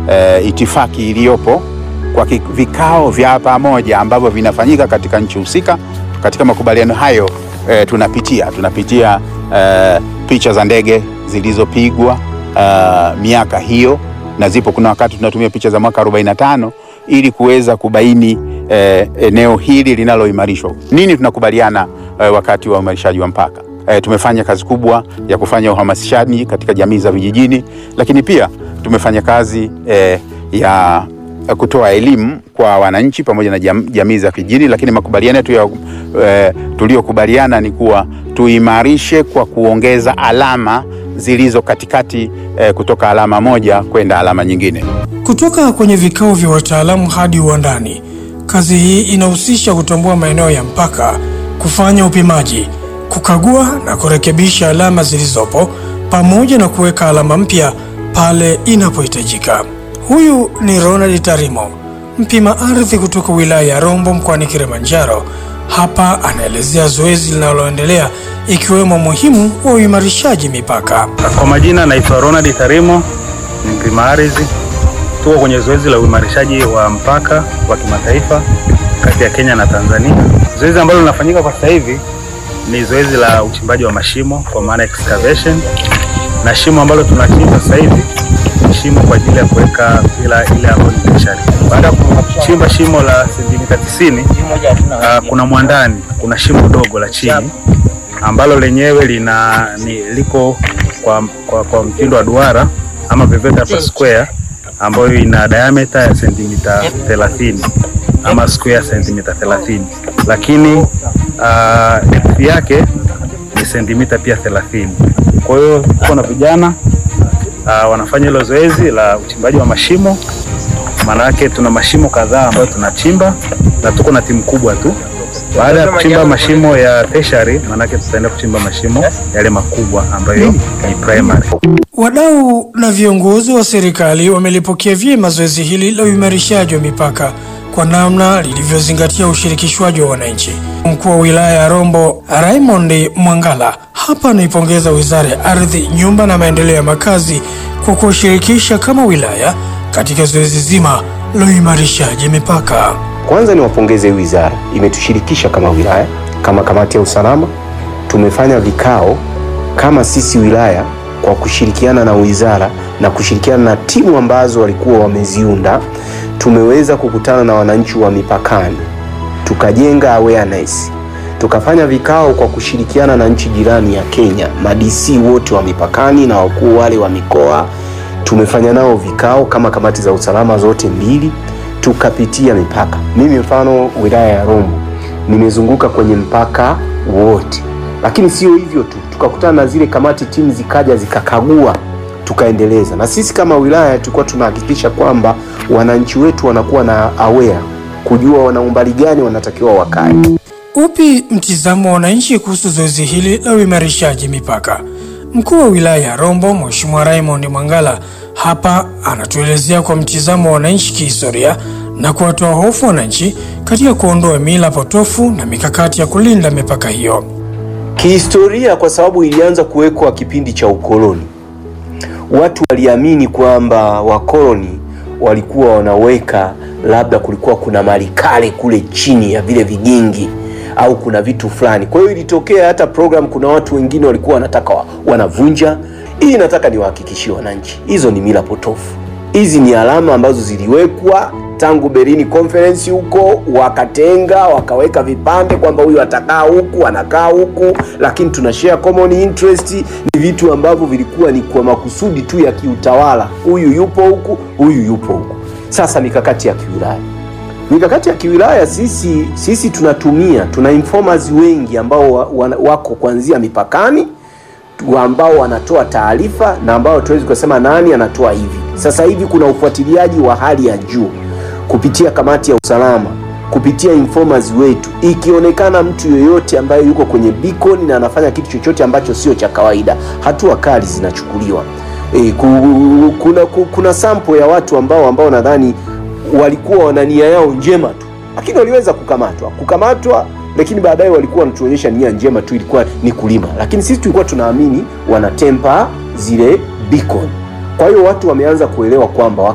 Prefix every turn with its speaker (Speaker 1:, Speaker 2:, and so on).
Speaker 1: e, itifaki iliyopo kwa ki- vikao vya pamoja ambavyo vinafanyika katika nchi husika. Katika makubaliano hayo e, tunapitia tunapitia e, picha za ndege zilizopigwa e, miaka hiyo, na zipo, kuna wakati tunatumia picha za mwaka 45 ili kuweza kubaini e, eneo hili linaloimarishwa. Nini tunakubaliana e, wakati wa uimarishaji wa mpaka. E, tumefanya kazi kubwa ya kufanya uhamasishaji katika jamii za vijijini, lakini pia tumefanya kazi e, ya kutoa elimu kwa wananchi pamoja na jam, jamii za vijijini, lakini makubaliano yetu ya e, tuliyokubaliana ni kuwa tuimarishe kwa kuongeza alama zilizo katikati e, kutoka alama moja kwenda alama nyingine.
Speaker 2: Kutoka kwenye vikao vya wataalamu hadi uwandani, kazi hii inahusisha kutambua maeneo ya mpaka, kufanya upimaji, kukagua na kurekebisha alama zilizopo, pamoja na kuweka alama mpya pale inapohitajika. Huyu ni Ronald Tarimo, mpima ardhi kutoka wilaya ya Rombo mkoani Kilimanjaro. Hapa anaelezea zoezi linaloendelea ikiwemo muhimu wa uimarishaji mipaka.
Speaker 3: Kwa majina naitwa Ronald Tarimo, ni mpima ardhi. Tuko kwenye zoezi la uimarishaji wa mpaka wa kimataifa kati ya Kenya na Tanzania. Zoezi ambalo linafanyika kwa sasa hivi ni zoezi la uchimbaji wa mashimo kwa maana excavation, na shimo ambalo tunachimba sasa hivi ni shimo kwa ajili ya kuweka pila ile ambayo ni tertiary. Baada ya kuchimba shimo la sentimita 90, uh, kuna mwandani, kuna shimo dogo la chini ambalo lenyewe lina ni, liko kwa, kwa, kwa mtindo wa duara ama peveta per square ambayo ina diameter ya sentimita 30 ama square sentimita 30, lakini uh, depth yake ni sentimita pia 30. Kwa hiyo tuko na vijana uh, wanafanya hilo zoezi la uchimbaji wa mashimo. Maana yake tuna mashimo kadhaa ambayo tunachimba na tuko na timu kubwa tu. Baada ya kuchimba mashimo ya tertiary, maanake tutaenda kuchimba mashimo yale makubwa ambayo ni primary.
Speaker 2: Wadau na viongozi wa serikali wamelipokea vyema zoezi hili la uimarishaji wa mipaka kwa namna lilivyozingatia ushirikishwaji wa wananchi. Mkuu wa wilaya ya Rombo Raymond Mwangala hapa anaipongeza Wizara ya Ardhi, Nyumba na Maendeleo ya Makazi kwa kuwashirikisha kama wilaya katika zoezi zima la uimarishaji mipaka.
Speaker 4: Kwanza niwapongeze wizara, imetushirikisha kama wilaya, kama kamati ya usalama. Tumefanya vikao kama sisi wilaya kwa kushirikiana na wizara na kushirikiana na timu ambazo walikuwa wameziunda. Tumeweza kukutana na wananchi wa mipakani, tukajenga awareness, tukafanya vikao kwa kushirikiana na nchi jirani ya Kenya, madc wote wa mipakani na wakuu wale wa mikoa. Tumefanya nao vikao kama kamati za usalama zote mbili tukapitia mipaka. Mimi mfano wilaya ya Rombo nimezunguka kwenye mpaka wote, lakini sio hivyo tu, tukakutana na zile kamati, timu zikaja zikakagua, tukaendeleza. Na sisi kama wilaya tulikuwa tunahakikisha kwamba wananchi wetu wanakuwa na aware, kujua wana umbali gani wanatakiwa wakae.
Speaker 2: Upi mtizamo wa wananchi kuhusu zoezi hili la uimarishaji mipaka? Mkuu wa wilaya ya Rombo Mheshimiwa Raymond Mwangala hapa anatuelezea kwa mtizamo wa wananchi kihistoria na kuwatoa hofu wananchi katika kuondoa mila potofu na mikakati ya kulinda mipaka hiyo.
Speaker 4: Kihistoria, kwa sababu ilianza kuwekwa kipindi cha ukoloni, watu waliamini kwamba wakoloni walikuwa wanaweka, labda kulikuwa kuna mali kale kule chini ya vile vigingi au kuna vitu fulani. Kwa hiyo ilitokea hata program, kuna watu wengine walikuwa wanataka wa, wanavunja. Hii nataka niwahakikishie wananchi, hizo ni mila potofu. Hizi ni alama ambazo ziliwekwa tangu Berlin Conference huko, wakatenga wakaweka vipande kwamba huyu atakaa huku, anakaa huku, lakini tuna share common interest. Ni vitu ambavyo vilikuwa ni kwa makusudi tu ya kiutawala, huyu yupo huku, huyu yupo huku. Sasa mikakati ya kiwilaya mikakati ya kiwilaya sisi sisi tunatumia tuna informers wengi ambao wa, wa, wako kuanzia mipakani tu- ambao wanatoa taarifa na ambao tuwezi kusema nani anatoa hivi. Sasa hivi kuna ufuatiliaji wa hali ya juu kupitia kamati ya usalama, kupitia informers wetu. Ikionekana mtu yoyote ambaye yuko kwenye beacon na anafanya kitu chochote ambacho sio cha kawaida, hatua kali zinachukuliwa. E, ku, kuna, ku, kuna sample ya watu ambao ambao nadhani walikuwa wana nia yao njema tu, lakini waliweza kukamatwa kukamatwa, lakini baadaye walikuwa wanatuonyesha nia njema tu, ilikuwa ni kulima, lakini sisi tulikuwa tunaamini wanatempa zile beacon. Kwa hiyo watu wameanza kuelewa kwamba